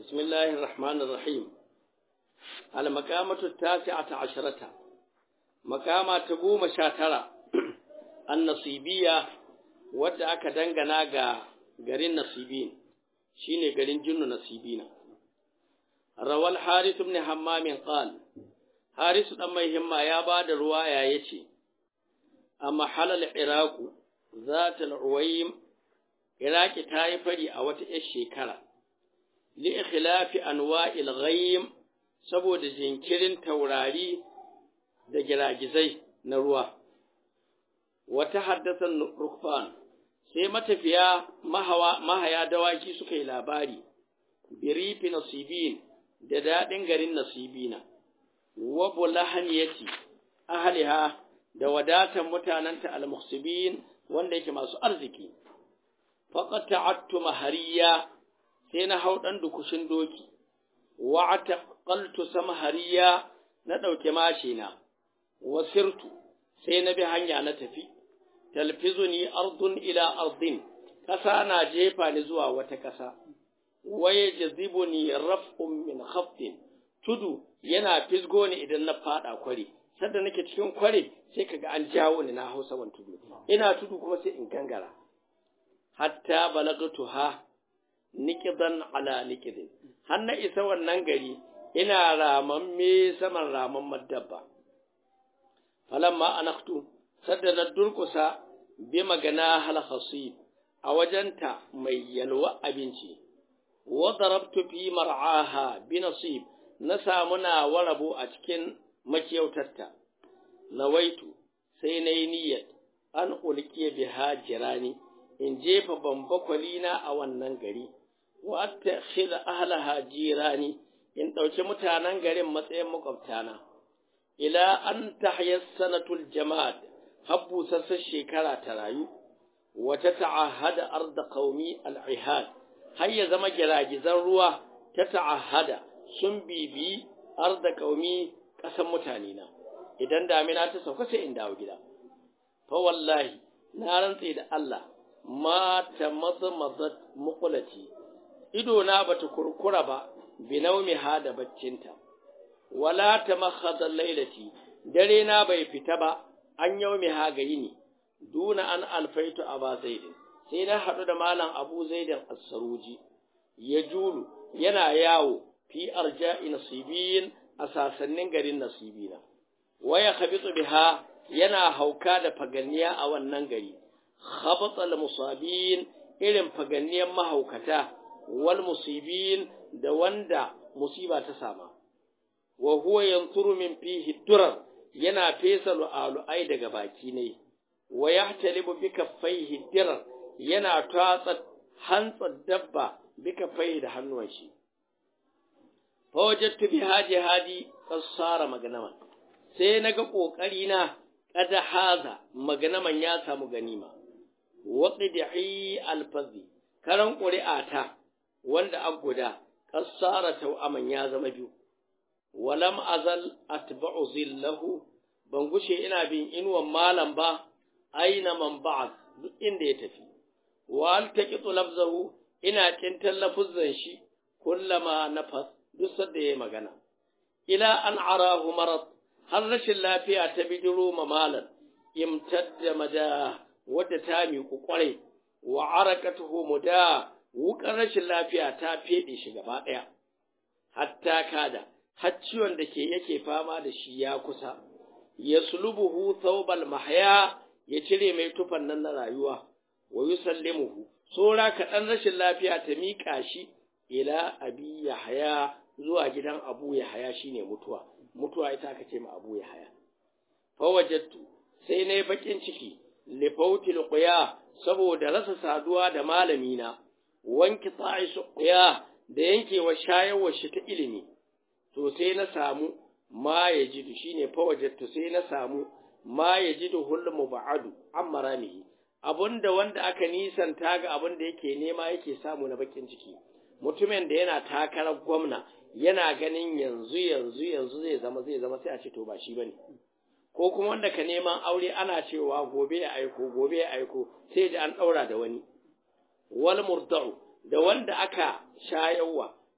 بسم الله الرحمن الرحيم المقامة التاسعة عشرة مقامة تقوم شاترة النصيبية wadda aka dangana ga garin nasibin shine garin jinnu nasibina rawal haris ibn hammam qal haris dan mai himma ya bada ruwaya yace amma halal iraq zat al-uwaym iraki ta yi fari a wata yar shekara li ikhilafi anwa'il ghaym saboda jinkirin taurari da giragizai na ruwa wata haddasan rukfan sai matafiya mahaya dawaki suka yi labari birifi nasibin da daɗin garin nasibina wa bulahaniyati ahliha da wadatan mutanenta almuhsibin wanda yake masu arziki faqad ta'attu mahariya sai na hau dan dukushin doki wa ataqaltu samhariya na dauke mashina wasirtu sai na bi hanya na tafi talfizuni ardun ila ardin ƙasa na jefa ni zuwa wata ƙasa waye jazibuni raf'un min khaftin tudu yana fisgo ni idan na fada kware sanda nake cikin kware sai kaga an jawo ni na hausa wan tudu ina tudu kuma sai in gangara hatta balagtu ha nikidan ala nikidin har na isa wannan gari ina ramamme saman ramamman dabba falamma anaktu sadda na durkusa bi magana hal khasib a wajenta mai yalwa abinci wa darabtu fi mar'aha bi nasib na samu na warabo a cikin makiyautarta nawaitu sai na yi niyyar an ulkiya biha jirani in jefa bambakwalina a wannan gari wa attakhidha ahlaha jirani in ɗauki mutanen garin matsayin makwabtana ila an tahya sanatul jama'at habbu sassa shekara ta rayu wata ta'ahada arda qaumi al-ihad har ya zama giragizan ruwa ta ta'ahada sun bibi arda qaumi kasan mutane na idan damina ta sauka sai in dawo gida fa wallahi na rantse da Allah ma ta mazmazat muqlati ido na bata kurkura ba binaumi ha da baccinta wala ta makhadha lailati dare na bai fita ba an yau mai hagayi ne, duna an alfaitu a ba zaidin, sai na haɗu da malam abu zaidin assaruji, ya julu yana yawo fi arja'i nasibin a sasannin garin nasibina, waya khabitsu biha yana hauka da faganniya a wannan gari, khabatsal musabin irin faganniyan mahaukata, wal musibin da wanda musiba ta sama, wa huwa yanturu min fihi durar yana fesa lu'alu'ai daga baki ne, wa ya talibu bi kaffaihi dirar yana tatsa hantsar dabba bi kaffaihi da hannuwan shi. Fawajattu bi haji hadi kassara maganaman, sai na ga ƙoƙari na ƙada haza maganaman ya samu ganima. Waƙi da alfazi, karan ƙuri'ata wanda an guda, kassara tau'aman ya zama biyu. walam azal atba'u zillahu ban gushe ina bin inuwan malam ba aina man ba'at duk inda ya tafi wa altaqitu lafzahu ina tintan lafuzzan shi kullama nafas duk sadda yayi magana ila an arahu marad har rashin lafiya ta bidiro ma malam imtadda mada wadda ta miƙu kwarai wa arakatuhu muda wukan rashin lafiya ta fede shi gaba ɗaya hatta kada har ciwon da ke yake fama da shi ya kusa, ya sulubuhu thawbal mahya ya cire mai tufan nan na rayuwa, wa yusallimuhu tsora kaɗan rashin lafiya ta miƙa shi ila abi yahaya zuwa gidan abu yahaya shine mutuwa, mutuwa ita aka ce ma abu yahaya. Fawajattu sai na yi baƙin ciki, lifautil ƙuya saboda rasa saduwa da malamina, wanki tsa'i su ƙuya da yankewa shayarwar shi ta ilimi. to sai na samu ma ya jidu shi ne fawajattu sai na samu ma ya jidu hulmu ba'adu an maramihi abinda wanda aka nisanta ga abin da yake nema yake samu na bakin ciki mutumin da yana takarar gwamna yana ganin yanzu yanzu yanzu zai zama zai zama sai a ce to ba shi bane ko kuma wanda ka neman aure ana cewa gobe ya aiko gobe ya aiko sai da an daura da wani wal murda'u da wanda aka shayarwa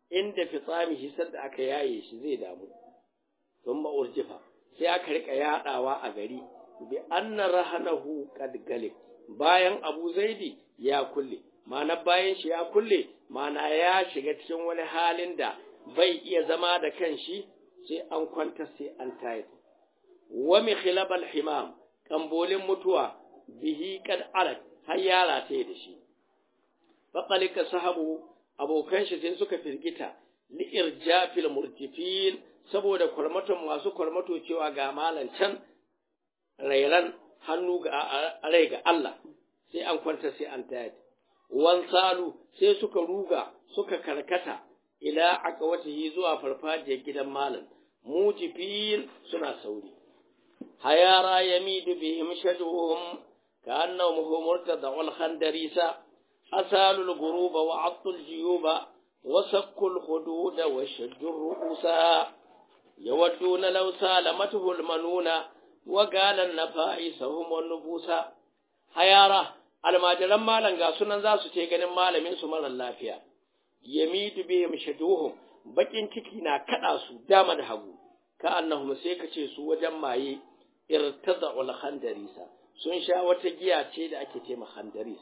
inda fitsami hisar da aka yaye shi zai damu sun urjifa sai aka rika yadawa a gari bi anna rahanahu qad galib bayan abu zaidi ya kulle ma'ana bayan shi ya kulle ma'ana ya shiga cikin wani halin da bai iya zama da kanshi sai an kwanta sai an tayar wa mi khilabal himam kambolin mutuwa bihi kad arak har yara ta da shi faqalika sahabu abokan shi sai suka firgita li irjafil murtifin saboda kwarmaton masu kwarmato cewa ga malan can rairan hannu ga rai ga Allah sai an kwanta sai an tayar wan salu sai suka ruga suka karkata ila aqwatihi zuwa farfajiyar gidan malam mujifin suna sauri hayara yamidu bihim shaduhum ka'annahum humurtada'ul khandarisa asalul guruba wa attul jiyuba wa sakkul hududa wa shaddur ru'usa yawadduna law salamatuhu almanuna wa galan nafa'isahum wan nufusa hayara almajiran malam ga sunan za su ce ganin malamin su marar lafiya yamidu bihim shaduhum bakin ciki na kada su dama da hagu ka annahum sai ka ce su wajen maye irtada'ul khandarisa sun sha wata giya ce da ake ce ma khandaris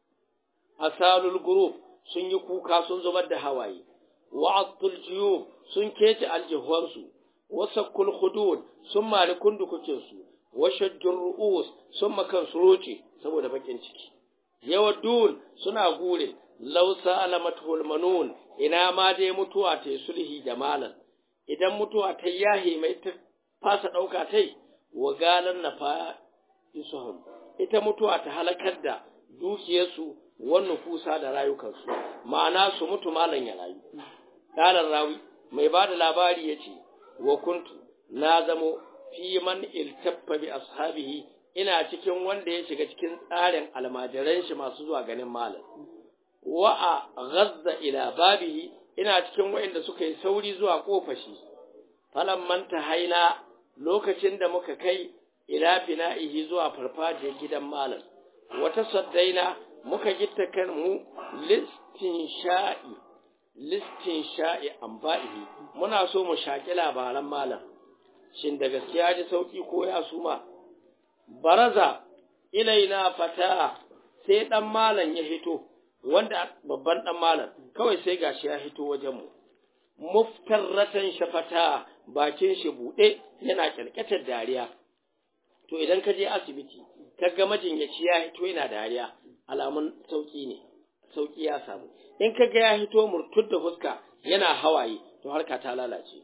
asalul gurub sun yi kuka sun zubar da hawaye wa'atul jiyub sun kece aljihuwansu wasakkul hudud sun mali kundukukin su washajjur ru'us sun makan su roce saboda bakin ciki yawadun suna gure law salamatul manun ina ma dai mutuwa ta sulhi da malan idan mutuwa ta yahi mai ta fasa dauka tai wa galan na fa isuhum ita mutuwa ta halakar da dukiyarsu wannan kusa da rayukansu ma'ana su mutu malan ya rayu dalar rawi mai ba da labari ya ce wa kuntu na zamo fi man iltaffa bi ashabihi ina cikin wanda ya shiga cikin tsarin almajiran shi masu zuwa ganin malam wa a ghazza ila babihi ina cikin wa'inda suka yi sauri zuwa kofar shi falamman haina lokacin da muka kai ila fina'ihi zuwa farfajiyar gidan malam wata saddaina muka gitta kan mu listin sha'i listin sha'i amba'ihi muna so mu shaki labaran malam shin da gaskiya ji sauki ko ya suma baraza ilaina fata sai dan malam ya hito wanda babban dan malam kawai sai gashi ya hito wajen mu muftarratan shafata bakin shi bude yana kirkatar dariya to idan ka je asibiti ka ga majinyaci ya hito yana dariya alamun sauki ne sauki ya samu in ka ga ya hito murtud da fuska yana hawaye to harka ta lalace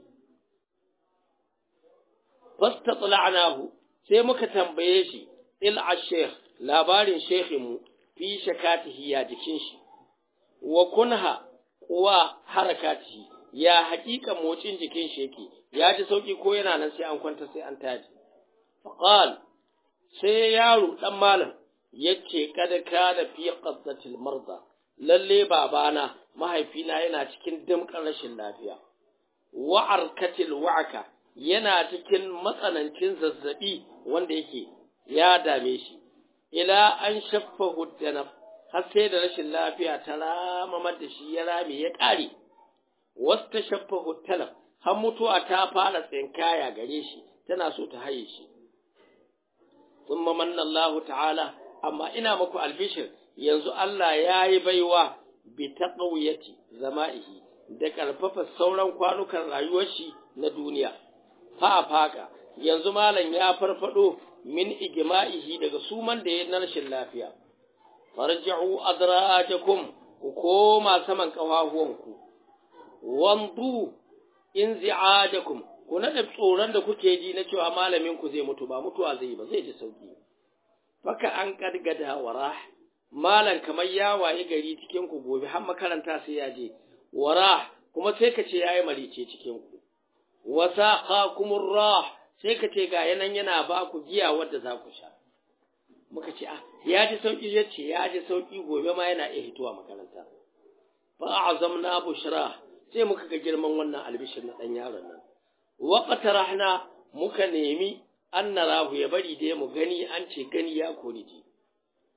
fastatla'nahu sai muka tambaye shi il ashekh labarin shekhin mu fi shakatihi ya jikin shi wa kunha wa harakatihi ya hakika motsin jikin shi yake ya ji sauki ko yana nan sai an kwanta sai an taji faqal sai yaro dan malam yace kada kana fi qaddatil marda lalle babana mahaifina yana cikin dimkan rashin lafiya wa arkatil wa'ka yana cikin matsanancin zazzabi wanda yake ya dame shi ila an shaffahu danab har sai da rashin lafiya ta ramamar da shi ya rame ya ƙare wasta shaffahu talab har mutuwa ta fara tsinkaya gare shi tana so ta haye shi thumma manna Allah ta'ala amma ina muku albishir yanzu Allah ya yi baiwa bi taqawiyati zama'ihi da karfafa sauran kwanukan rayuwar shi na duniya fa faka yanzu malam ya farfado min igma'ihi daga suman da ya na rashin lafiya farji'u adrajakum ku koma saman kafafuwanku wandu inzi'ajakum ku nada tsoron da kuke ji na cewa malamin ku zai mutu ba mutuwa zai ba zai ji sauki faka an kadgada warah malam kamar ya waye gari cikin ku gobe har makaranta sai ya je warah kuma sai ka ce yayi marice cikin ku wasaqakumur rah sai ka ce ga yanan yana ba ku giya wadda za ku sha muka ce ah ya ji sauki ya ce ya ji sauki gobe ma yana iya hituwa makaranta fa azamna bushra sai muka ga girman wannan albishir na dan yaron nan wa qatarahna muka nemi an narahu ya bari da mu gani an ce gani ya kori ji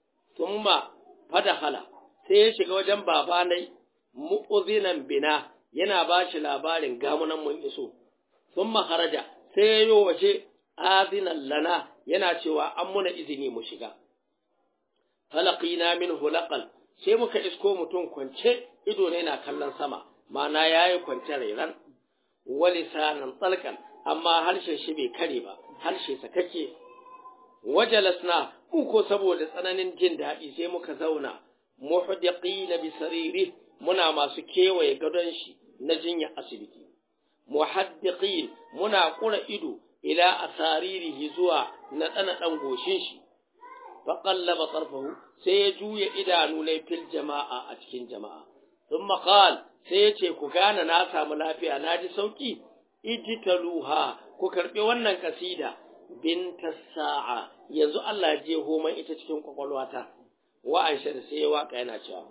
thumma fadahala sai ya shiga wajen babanai mu'uzinan bina yana ba shi labarin gamunan mun iso sun maharaja sai ya yi waje azinan lana yana cewa an muna izini mu shiga falaqina min hulaqal sai muka isko mutum kwance ido ne na kallon sama ma'ana yayi kwance rairan walisanan tsalkan amma harshen shi bai kare ba harshe sakake wajalasna mu ko saboda tsananin jin daɗi sai muka zauna muhdiqina bi sariri muna masu kewaye gadon shi na jinya asibiti muhaddiqin muna kura ido ila asaririhi zuwa na tsana dan goshin shi fa qallaba tarfahu sai ya juya idanu ne fil jama'a a cikin jama'a thumma qala sai ya ce ku gane na samu lafiya na ji sauki ijtaluha ku karbi wannan kasida binta sa'a yanzu Allah ya je homan ita cikin kwakwalwata wa Aisha da sai ya waka yana cewa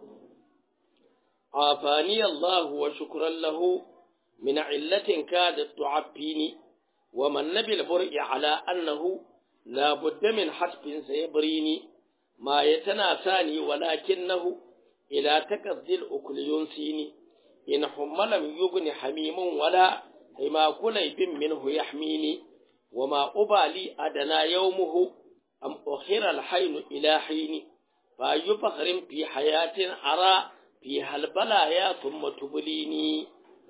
afani Allah wa shukran lahu min illatin kadat tu'affini wa man nabil bur'i ala annahu la budda min hasbin sayabrini ma yatana sani walakinahu ila takazzil ukul yunsini in hummalam yugni hamimun wala hima kulaybin minhu yahmini وما أبالي أدنى يومه أم أخر الحين إلى حين فأي فخر في حياة أرى فيها البلايا ثم تبليني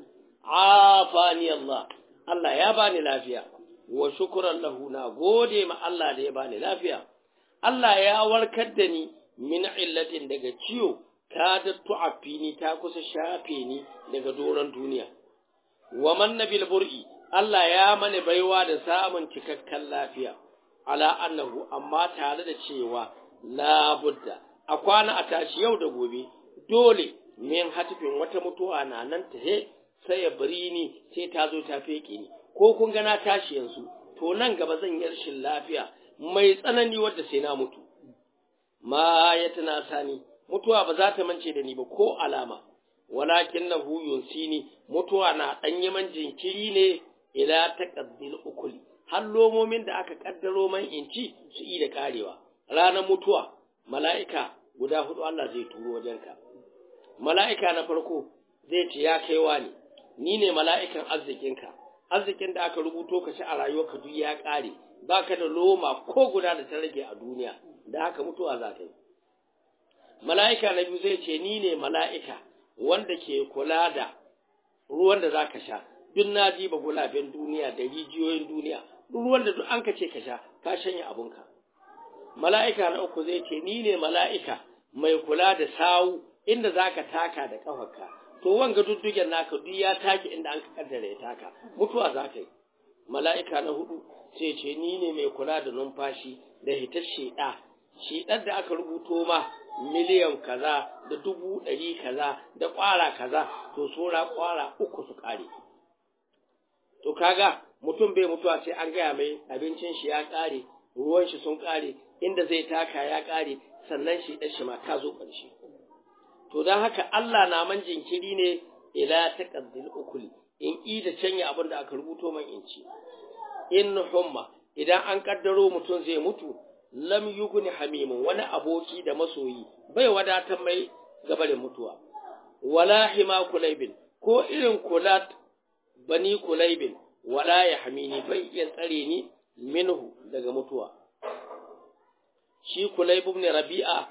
عافاني الله الله يا باني لافيا وشكرا له نغودي ما الله ده باني لافيا الله يا وركدني من علة daga ciwo ta da tu'afini ta kusa shafe ni daga doron duniya wa man nabil bur'i Allah ya mani baiwa da samun cikakken lafiya, ala annahu amma tare da cewa labudda, a kwana a tashi yau da gobe, dole min hatifin wata mutuwa na nan ta he sai ya bari ni sai ta zo ta feke ni, ko kun gana tashi yanzu, to nan gaba zan yi rashin lafiya mai tsanani wadda sai na mutu. Ma ya tana sani, mutuwa ba za ta mance da ni ba ko alama, walakin na huyun sini, mutuwa na ɗan yaman jinkiri ne ila taqaddil ukuli har lomomin da aka kaddaro man inci su yi da karewa ranar mutuwa mala'ika guda hudu Allah zai turo wajenka mala'ika na farko zai ce ya kaiwa ne ni ne mala'ikan arzikinka arzikin da aka rubuto ka ci a rayuwarka duk ya kare baka da loma ko guda da ta rage a duniya da haka mutuwa za ta yi mala'ika na biyu zai ce ni ne mala'ika wanda ke kula da ruwan da za ka sha duk na ba gulaben duniya da rijiyoyin duniya duk ruwan da duk an ka ce ka sha ka shanya abunka mala'ika na uku zai ce ni ne mala'ika mai kula da sawu inda za ka taka da ƙafarka to wanga duddugen naka duk ya take inda an ka kaddara ya taka mutuwa za ka yi mala'ika na hudu sai ce ni ne mai kula da numfashi da hitar sheɗa sheɗar da aka rubuto ma miliyan kaza da dubu ɗari kaza da ƙwara kaza to sura ƙwara uku su ƙare to kaga mutum bai mutuwa sai an gaya mai abincin shi ya ƙare ruwan shi sun ƙare inda zai taka ya ƙare sannan shi ɗan shi ma ta zo ƙarshe to don haka Allah na man jinkiri ne ila taqaddil ukuli in i da canya abin da aka rubuto man in ci in humma idan an kaddaro mutum zai mutu lam yuguni hamimun wani aboki da masoyi bai wadatar mai gabarin mutuwa wala hima kulaibin ko irin kulat bani kulaibin wala ya hamini bai iya tsare ni minhu daga mutuwa shi kulaib ibn rabi'a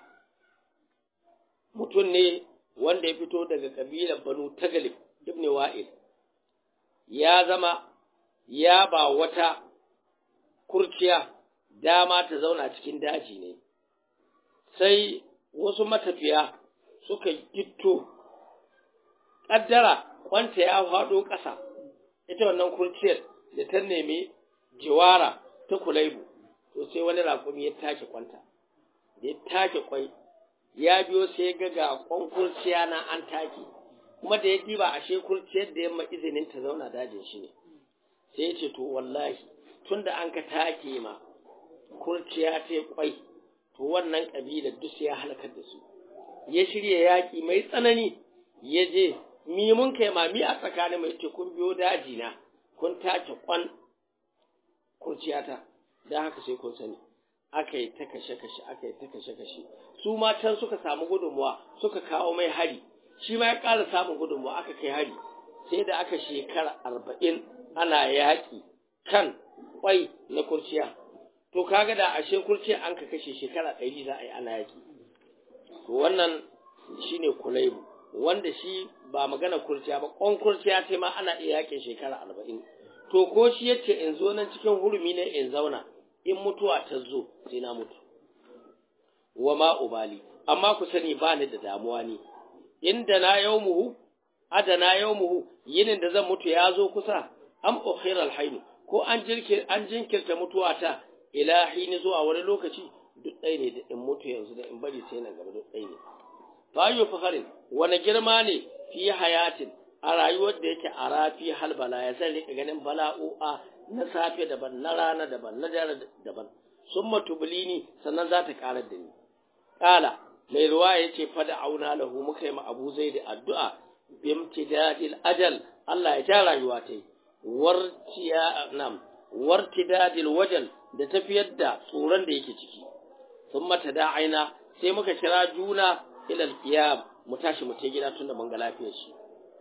mutum ne wanda ya fito daga kabilar banu tagalib ibn wa'il ya zama ya ba wata kurciya dama ta zauna cikin daji ne sai wasu matafiya suka gitto ƙaddara kwanta ya faɗo ƙasa ita wannan kurciyar da ta nemi jiwara ta kulaibu to sai wani rakumi ya take kwanta da ya take kwai ya biyo sai ga ga kwan kurciya na an take kuma da ya diba ashe kurciyar da yamma izinin ta zauna dajin shi ne sai ya ce to wallahi tunda an ka take ma kurciya ta kwai to wannan kabilar duk sai ya halakar da su ya shirya yaƙi mai tsanani ya je mi mun kai ma mi a tsakanin mai ce kun biyo daji na kun take kwan kurciyata da haka sai kun sani aka yi ta kashe kashe aka yi ta kashe kashe su ma can suka samu gudunmuwa suka kawo mai hari shi ma ya ƙara samun gudunmuwa aka kai hari sai da aka shekara arba'in ana yaƙi kan kwai na kurciya to kaga da ashe kurciya an ka kashe shekara ɗari za a yi ana yaƙi to wannan shine kulaibu wanda shi ba magana kurciya ba ƙwan kurciya ce ma ana iya yaƙin shekara arba'in to ko shi yace in zo nan cikin hurumi ne in zauna in mutuwa ta zo sai na mutu wa ma ubali amma ku sani ba ni da damuwa ne inda na yawmuhu adana yawmuhu yinin da zan mutu ya zo kusa am ukhiral hayni ko an jirke an jinkirta mutuwa ta ila hini zuwa wani lokaci duk ɗaya ne da in mutu yanzu da in bari sai nan gaba duk ɗaya ne fa yu fakharin wani girma ne fi hayatin a rayuwar da yake a rafi halbala ya zan rika ganin bala'o'a na safe daban na rana daban na dare daban sun matubulini sannan za ta karar da ni kala mai ruwa ya ce fada auna lahu muka yi ma abu zai da addu'a bimtidadil ajal Allah ya ja rayuwa ta yi wartiya nam wartidadil wajal da tafiyar da tsoron da yake ciki sun mata da aina sai muka kira juna ilal qiyam mu tashi mu ta gida tun da mun ga lafiyar shi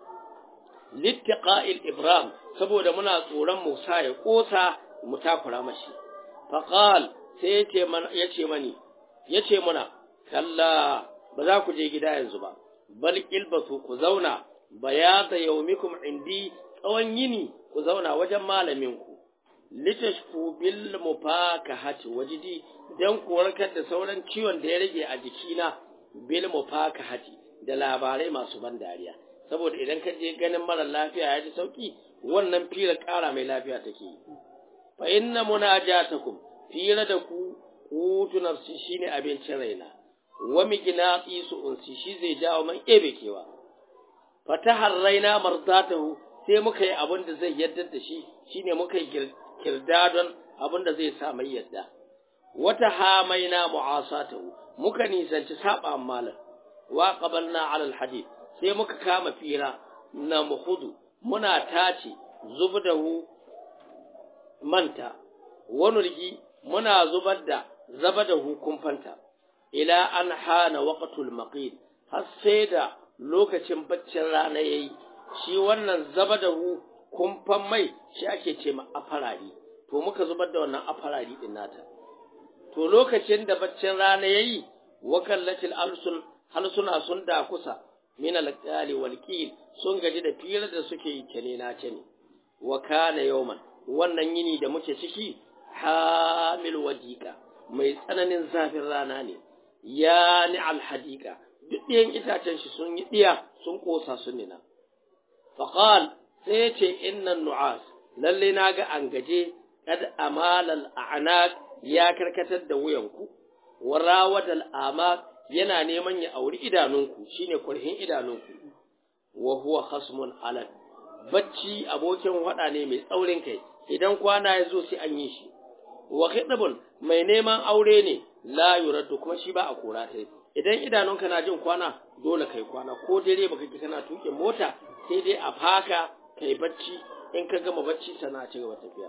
littiqa'il ibram saboda muna tsoron Musa ya kosa mu takura mashi faqal sai yace man yace mani yace muna kalla ba za ku je gida yanzu ba bal ilbasu ku zauna bayata yaumikum indi tsawon yini ku zauna wajen malamin ku litashfu bil mufakahati wajidi dan ku warkar da sauran ciwon da ya rage a jikina bil mufakahati da labarai masu ban dariya saboda idan ka je ganin mara lafiya ya ji sauki wannan fira ƙara mai lafiya take yi fa inna munajatakum fira da ku hutu nafsi shine abincin raina wa miqnati su unsi shi zai jawo man ebe kewa fatahar raina marzatahu sai muka yi abin da zai yadda da shi shine muka yi kirdadon abin da zai sa mai yadda wata hamaina mu'asatahu muka nisanci saba malam wa qabalna ala alhadith sai muka kama fira na muhudu muna tace zubdahu manta wanurgi muna zubar da zabadahu kumfanta ila an hana waqtul maqid har sai da lokacin baccin rana yayi shi wannan zabadahu kumfan mai shi ake ce ma afarari to muka zubar da wannan afarari din nata to lokacin da baccin rana yayi wakallatil alsun halsuna sun da kusa min alqali wal qil sun gaji da firar da suke yi kene na ce ne wa kana yawman wannan yini da muke ciki hamil wajika mai tsananin zafin rana ne ya ni alhadika duk ɗiyan itacen shi sun yi ɗiya sun ƙosa sun nina faqal sai ya ce innan nu'as lalle na ga an gaje kad amalal a'naq ya karkatar da wuyanku wa rawadal amaq yana neman ya auri idanunku shine kurhin idanunku wa huwa khasmun alad bacci abokin hada ne mai tsaurin kai idan kwana ya zo sai an yi shi wa khidbun mai neman aure ne la yuraddu kuma shi ba a kora ta idan idanunka na jin kwana dole kai kwana ko dare baka ki kana tuke mota sai dai a faka kai bacci in ka gama bacci sana ci gaba tafiya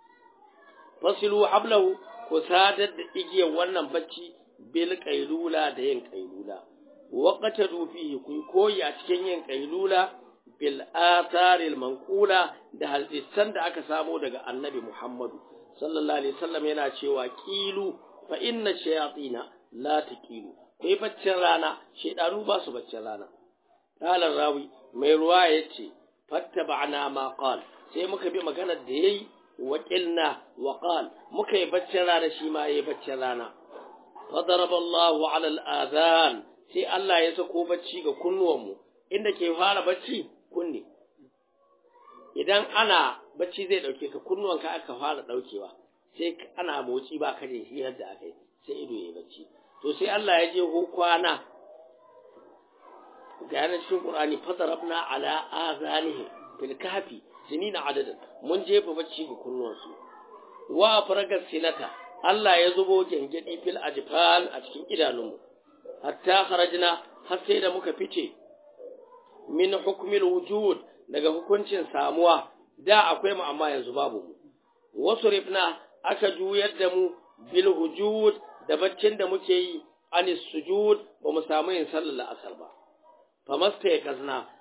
fasilu hablahu ku sadar da igiyar wannan bacci bil qailula da yin qailula waqata fihi ku koyi a cikin yin qailula bil atharil manqula da hadisan da aka samo daga annabi Muhammadu sallallahu alaihi wasallam yana cewa qilu fa inna shayatina la taqilu kai baccin rana shedanu ba su baccin rana qala rawi mai ruwa yace fattaba'na ma qal sai muka bi maganar da yayi وقلنا وقال muka yi baccin rana shi ma yayi baccin rana fadaraba Allahu ala al-adhan sai Allah ya sako bacci ga kunnuwanmu inda ke fara bacci kunne idan ana bacci zai dauke ka kunnuwanka aka fara daukewa sai ana motsi ba ka da shi yadda aka yi sai ido yayi bacci to sai Allah ya je kwana ga yana cikin Qur'ani fadarabna ala azanihim fil kahfi sinina adadan mun jefa bacci ga kunnuwansu wa faragar sinata Allah ya zubo gengedi fil ajfal a cikin idanunmu hatta kharajna har sai da muka fice min hukmil wujud daga hukuncin samuwa da akwai mu amma yanzu babu mu wasu rifna aka juyar da mu bil hujud da baccin da muke yi anis sujud ba mu samu yin sallar asar ba famasta ya kazna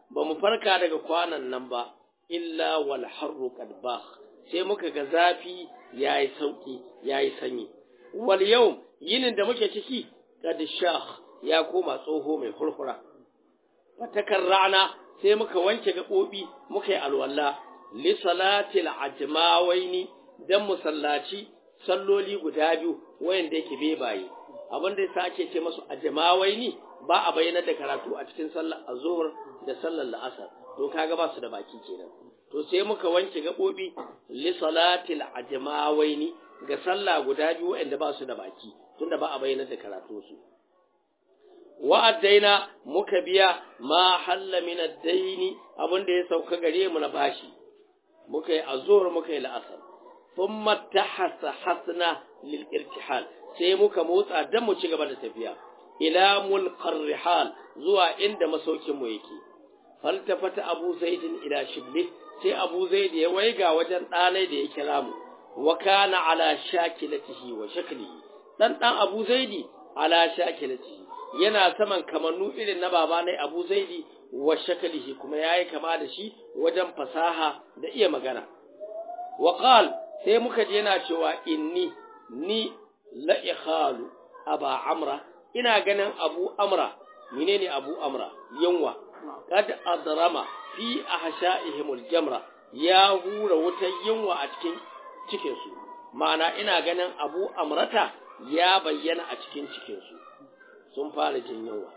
ba mu farka daga kwanan nan ba illa wal harru qad sai muka ga zafi yayi sauki yayi sanyi wal yau yinin da muke ciki qad shah ya koma tsoho mai hurhura fatakar rana sai muka wanke gaɓoɓi muka yi alwala li salatil ajmawaini dan musallaci salloli guda biyu wayanda yake bebaye abin da yasa ake ce masu ajmawaini ba a bayyana da karatu a cikin sallar azhur da sallar la'asar to kaga ba su da baki kenan to sai muka wanke gaɓoɓi li salatil ajmawaini ga sallah guda biyu wayanda ba su da baki tunda ba a bayyana da karatu su wa'addaina muka biya ma halla min ad-daini abinda ya sauka gare mu na bashi muka yi azhur muka yi la'asar thumma tahassa hasna lil irtihal sai muka motsa dan mu ci gaba da tafiya ila mulqar rihal zuwa inda masaukin mu yake faltafata abu zaid ila shibli sai abu zaid ya waiga wajen ɗanai da ya kira mu wa kana ala shakilatihi wa shaklihi dan dan abu zaidi ala shakilatihi yana saman kamannu irin na baba ne Abu Zaidi wa shakalihi kuma yayi kama da shi wajen fasaha da iya magana wa qal sai muka ji yana cewa inni ni la ikhalu aba amra ina ganin abu amra menene abu amra yanwa kad adrama fi ahsha'ihim jamra ya hura wutar yanwa a cikin cikin su ma'ana ina ganin abu amrata ya bayyana a cikin cikin su sun fara jin yunwa.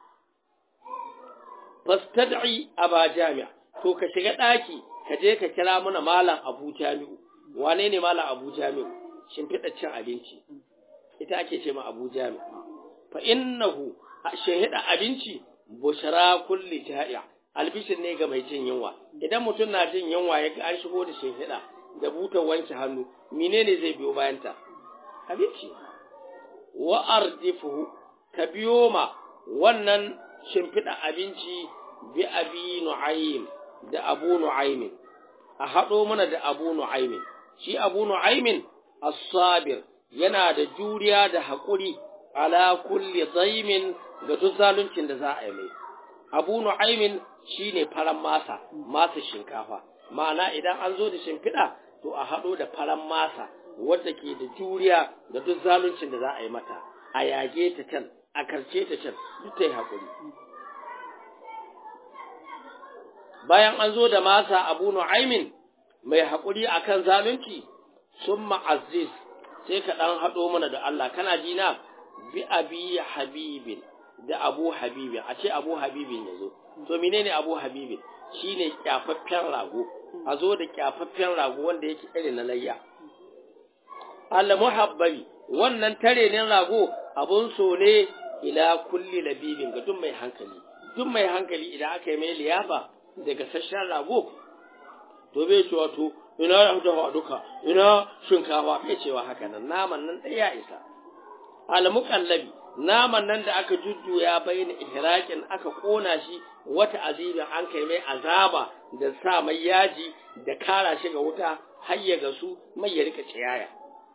Fastad'i aba jami'a, to ka shiga ɗaki, ka je ka kira mana malam Abu Jami'u. Wane ne malam Abu Jami'u? Shimfiɗa cin abinci. Ita ake ce ma Abu Jami'u. Fa innahu shahida abinci bushara kulli ja'i'a. Albishin ne ga mai jin yunwa. Idan mutum na jin yunwa ya ga an shigo da shahida da butar wanke hannu, menene zai biyo bayanta? Abinci. Wa ardifuhu ka biyo ma wannan shimfiɗa abinci bi abi nu'aym da abu nu'aymin a haɗo mana da abu nu'aymin shi abu nu'aymin as-sabir yana da juriya da haƙuri ala kulli zaimin ga duk zaluncin da za a yi mai abu nu'aymin shine faran masa masa shinkafa ma'ana idan an zo da shimfiɗa to a haɗo da faran masa wadda ke da juriya da duk zaluncin da za a yi mata a yage ta can a karce ta can duk ta yi haƙuri bayan an zo da masa abu nu'aimin mai haƙuri akan zalunci sun ma'aziz sai ka ɗan haɗo mana da Allah kana ji na bi abi habibin da abu habibin a ce abu habibin ya zo to menene abu habibin shine kyafaffen rago a zo da kyafaffen rago wanda yake irin na layya al muhabbari wannan tare ne rago abun so ne ila kulli labibin ga duk mai hankali duk mai hankali idan aka yi mai liyafa daga sashen rago to bai ce wato ina da duka ina shinkafa bai cewa haka nan naman nan ɗaya ya isa almuqallabi naman nan da aka jujjuya bayin ihraqin aka kona shi wata azibin an kai mai azaba da sa mai yaji da kara shi ga wuta har ya gasu mai ya rika ciyaya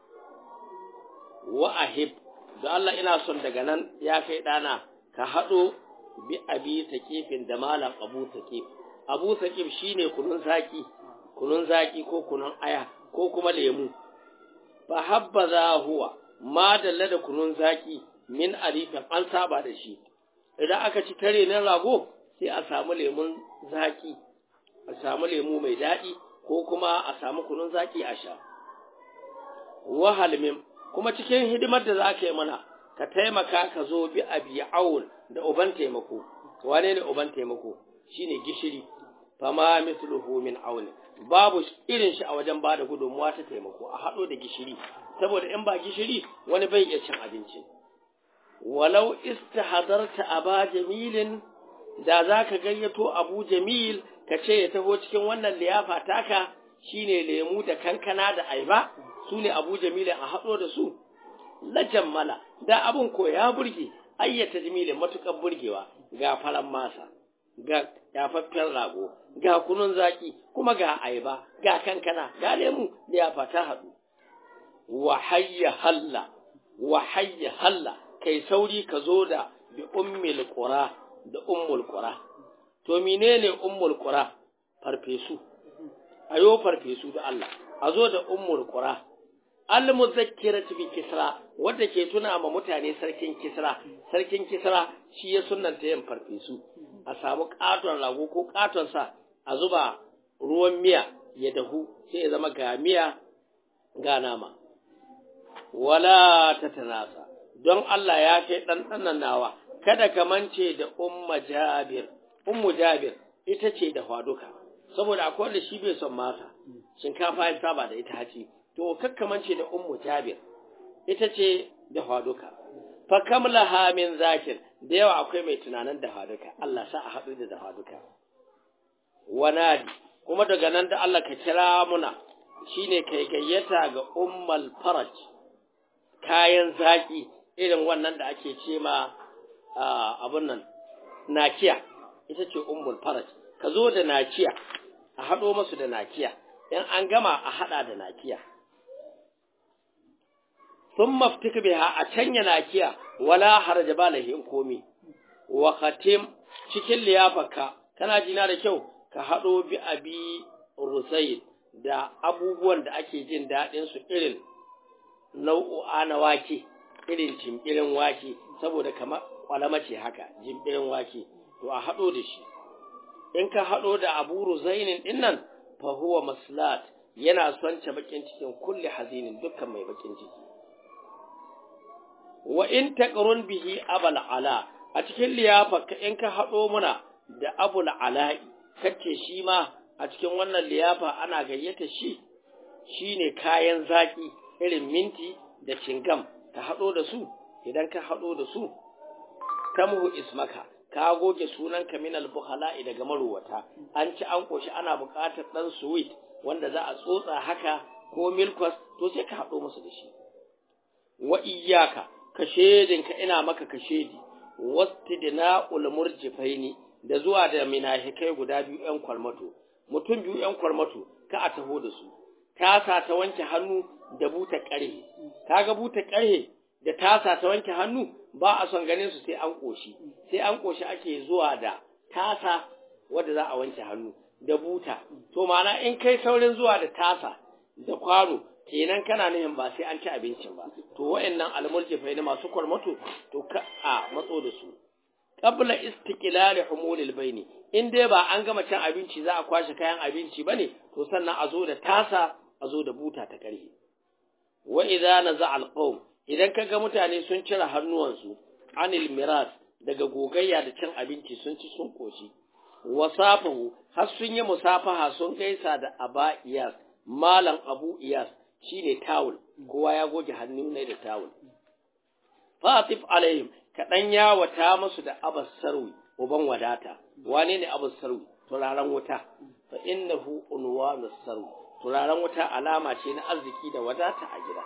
wa ahib da Allah ina son daga nan ya kai ɗana ka haɗo bi abi taƙifin da malam abu taƙif abu taƙif shine kunun zaki kunun zaki ko kunun aya ko kuma lemu fa habbaza huwa ma dalla da kunun zaki min alifin an saba da shi idan aka ci tare na rago sai a samu lemun zaki a samu lemu mai daɗi ko kuma a samu kunun zaki a sha wahalmin kuma cikin hidimar da za ka yi mana ka taimaka ka zo bi abi aul da uban taimako wane ne uban taimako shine gishiri fama mithluhu min aul babu irin shi a wajen bada gudunmuwa ta taimako a hado da gishiri saboda in ba gishiri wani bai iya cin abinci walau istahdarta aba jamilin da zaka gayyato abu jamil ka ce ya taho cikin wannan liyafa taka shine lemu da kankana da aiba su ne abu jamilin a haɗo da su la jammala da abun ko ya burge ayyata jamilin matuƙar burgewa ga faran masa ga yafaffen rago ga kunun zaki kuma ga aiba ga kankana ga lemu da ya fata haɗu wa hayya halla wa hayya halla kai sauri ka zo da bi ummil qura da ummul qura to menene ummul qura farfesu ayo farfesu da Allah a zo da ummul qura al muzakkiratu bi kisra wanda ke tuna ma mutane sarkin kisra sarkin kisra shi ya sunnanta yin farfesu a samu katon rago ko katon sa a zuba ruwan miya ya dahu sai ya zama ga miya ga nama wala tatanasa don Allah ya kai dan nawa kada ka mance da umma jabir ummu jabir ita ce da faduka saboda akwai wanda shi bai son masa shinkafa ya saba da ita haci to kakkamance da ummu jabir ita ce da faduka fa kam laha min zakir da yawa akwai mai tunanin da faduka Allah sa a haɗu da faduka wanadi kuma daga nan da Allah ka kira muna shine kai gayyata ga ummal faraj kayan zaki irin wannan da ake ce ma abun nan nakiya ita ce ummul faraj ka zo da nakiya a haɗo masu da nakiya in an gama a haɗa da nakiya sun maftika biha a canya nakiya wala haraja ba lahin komi wa khatim cikin liyafaka kana jina da kyau ka haɗo bi abi rusayid da abubuwan da ake jin daɗin su irin nau'u'a na wake irin jimbirin wake saboda kamar kwalama ce haka jimbirin wake to a haɗo da shi in ka haɗo da abu ruzainin ɗin nan fa huwa maslat yana son ta bakin cikin kulli hazinin dukkan mai bakin ciki wa in taqrun bihi abal ala a cikin liyafa in ka haɗo muna da abul ala'i kace shi ma a cikin wannan liyafa ana gayyata shi shine kayan zaki irin minti da cingam ka haɗo da su idan ka haɗo da su tamhu ismaka ka goge sunanka min al-bukhala'i daga maruwata an ci an koshi ana buƙatar dan sweet wanda za a tsotsa haka ko milkwas to sai ka haɗo musu da shi wa iyyaka ka shedinka ina maka ka shedi wastidna'ul murjifaini da zuwa da minahikai guda biyu ƴan kwalmato mutum biyu ƴan kwalmato ka a taho da su tasa ta wanke hannu da buta ƙarhe kaga buta ƙarhe da tasa ta wanke hannu ba a son ganin su sai an koshi sai an koshi ake zuwa da tasa wadda za a wanke hannu da buta to ma'ana in kai saurin zuwa da tasa da kwano kenan kana nihin ba sai an ci abincin ba to wa'annan almulkifai ne masu kwarmato to ka a matso da su qabla istiqlal humulil baini in dai ba an gama cin abinci za a kwashe kayan abinci bane to sannan a zo da tasa a zo da buta ta karhe wa idza naza alqawm idan kaga mutane sun cire hannuwansu anil miras daga gogayya da cin abinci sun ci sun koshi wasafahu har sun yi musafaha sun gaisa da aba iyas malam abu iyas shine tawul kowa ya goge hannu ne da tawul fatif alaihim kaɗan yawata musu da abas sarwi uban wadata wane ne abas sarwi turaren wuta fa innahu unwanus sarwi turaren wuta alama ce na arziki da wadata a gida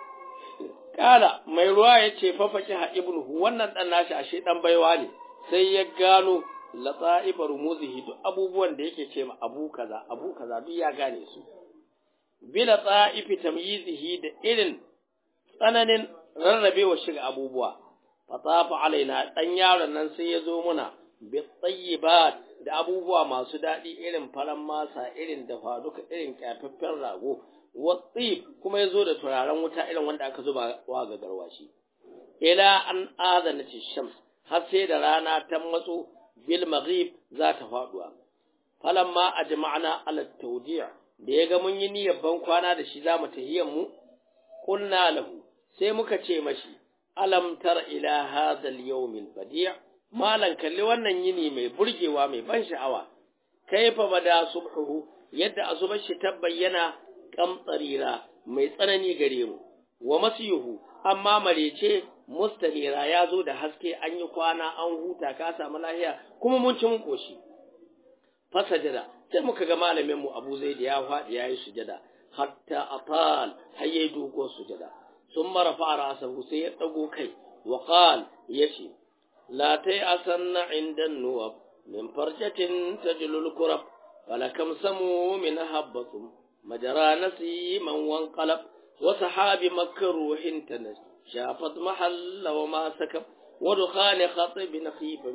Kala mai ruwa ya ce fafaki ha ibnuhu wannan dan nashi ashe dan baiwa ne sai ya gano latsa'ibar muzihi duk abubuwan da yake ce ma abu kaza abu kaza duk ya gane su bi latsa'ifi tamyizihi da irin tsananin rarrabewa shiga abubuwa fatafa alaina dan yaron nan sai ya zo muna bi tayyibat da abubuwa masu daɗi irin faran masa irin dafa duka irin kyafaffen rago watsif kuma ya zo da turaren wuta irin wanda aka zuba wa ga garwashi ila an azana shams har sai da rana ta matso bil maghrib za ta faduwa falamma ajma'na ala tawdi' da yaga mun yi niyyar ban kwana da shi zamu tahiyyar mu qulna lahu sai muka ce mashi alam tar ila hadha al yawm al badi' malan kalli wannan yini mai burgewa mai ban sha'awa kaifa bada subhuhu yadda azubar shi ta bayyana kamtsarira mai tsanani gare mu wa masiyuhu amma marece mustanira ya zo da haske an yi kwana an huta ka samu lahiya kuma mun ci mun koshi fasajada sai muka ga malamin mu Abu Zaid ya faɗi yayi sujada hatta atal hayye dogo sujada summa rafa ra'sahu sai ya dago kai wa qal yace la tay asanna inda nuwab min farjatin tajlul kurab falakam samu min habbatum مجرى نسيما وانقلب وسحاب مكروح تنس شافت محل وما سكب ودخان خطب خيف من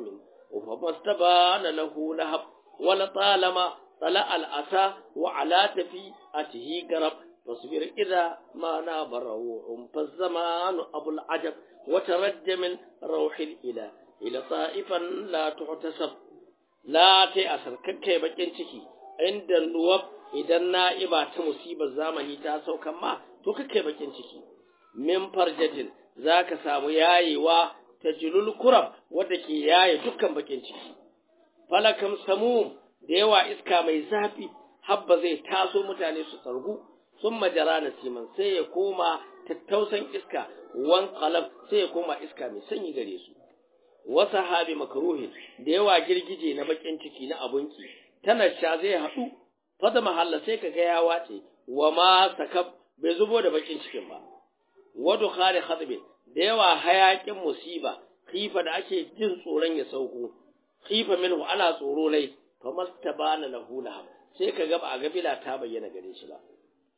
فمستبان له لهب ولطالما طلع الأسى وعلى تفيئته قرب فاصبر إذا ما ناب روح فالزمان أبو العجب وترج من روح الإله إلى طائفا لا تحتسب لا تأثر ككي بجن ciki inda nuwab idan na'iba ta musibar zamani ta saukan ma to kake bakin ciki min farjatin zaka samu yayewa ta julul kurab wadda ke yaye dukkan bakin ciki falakam samum da yawa iska mai zafi habba zai taso mutane su tsargu sun majara na siman sai ya koma tattausan iska wan qalab sai ya koma iska mai sanyi gare su wasu habi makaruhin da yawa girgije na bakin ciki na abunki tana sha zai haɗu fata mahalla sai ka ga ya wace wa ma sakab bai zubo da bakin cikin ba wadu khari khadbi da yawa hayakin musiba khifa da ake jin tsoron ya sauko khifa minhu ana tsoro lai fa mastabana lahu lahab sai ka ga ba a gafila ta bayyana gare shi ba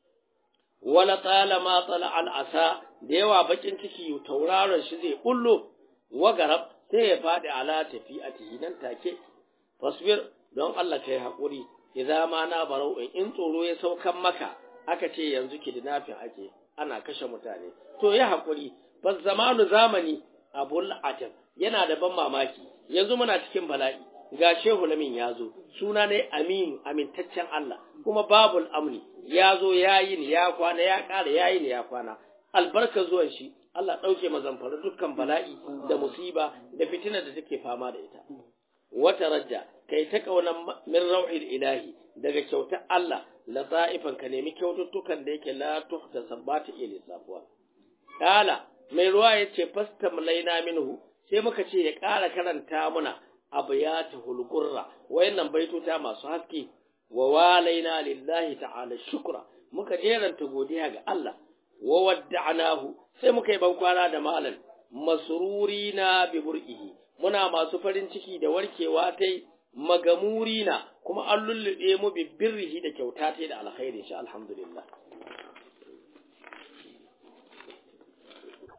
wala talama tala al asa da yawa bakin ciki tauraron shi zai bullo wa garab sai ya fadi ala tafi'atihi nan take fasbir don Allah kai hakuri idza ma na barau in tsoro ya saukan maka aka ce yanzu kidnapping ake ana kashe mutane to ya hakuri bas zamanu zamani abul ajab yana da ban mamaki yanzu muna cikin bala'i ga shehu lamin ya zo suna ne aminu amintaccen Allah kuma babul amni ya zo ya yi ni ya kwana ya ƙara ya yi ni ya kwana albarkar zuwan shi Allah ɗauke mazamfara dukkan bala'i da musiba da fitina da take fama da ita wata rajja kai ta kaunan min rauhil ilahi daga kyautar Allah la ta'ifan ka nemi kyaututtukan da yake la tuhta sabbata ila safuwa kala mai ruwa yace fastamlaina minhu sai muka ce ya ƙara karanta muna abyata hulqurra wayannan baitota masu haske wa walaina lillahi ta'ala shukra muka jeranta godiya ga Allah wa wadda'nahu sai muka yi bankwana da malan masrurina bi bur'ihi muna masu farin ciki da warkewa tai magamurina kuma an lullube mu bi birrihi da kyauta tai da alkhairi insha alhamdulillah